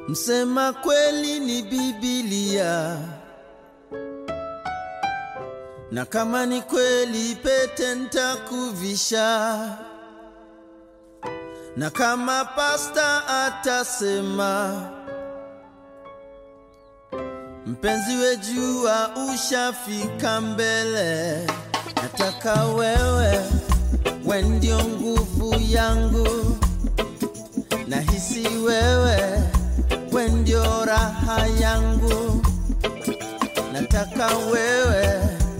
Msema kweli ni Biblia, na kama ni kweli pete ntakuvisha, na kama pasta atasema mpenzi wejua ushafika mbele, nataka wewe we ndio nguvu yangu, nahisi wewe we ndio raha yangu, nataka wewe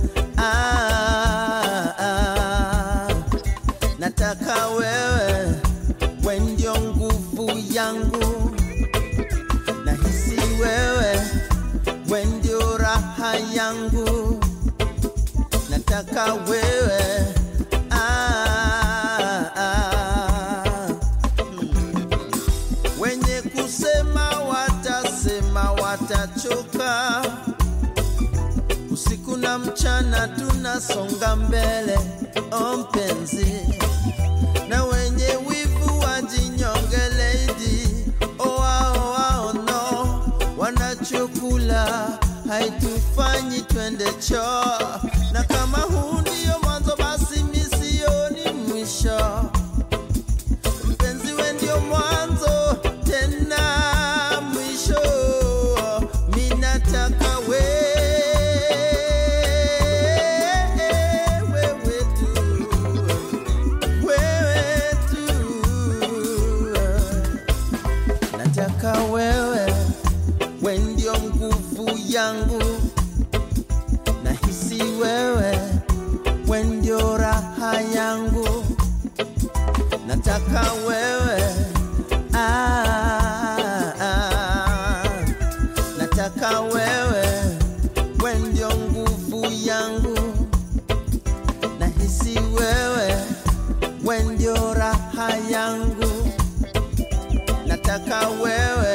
ah, ah, nataka wewe we ndio nguvu yangu, nahisi wewe we ndio raha yangu, nataka wewe ah, ah, mm. Wenye kusema watasema, watachoka. Usiku na mchana tunasonga mbele, o mpenzi, na wenye wivu wajinyonge lady, oa oa oh no, wanachokula haitufanyi twende choo, na kama huu ndio mwanzo, basi misioni mwisho mpenzi we ndio mwanzo tena mwisho, minataka we wewe tu wewe tu, nataka wewe we ndio nguvu yangu, nahisi wewe we ndio raha yangu nataka wewe ah, ah, nataka wewe we ndio nguvu yangu, nahisi wewe we ndio raha yangu, nataka wewe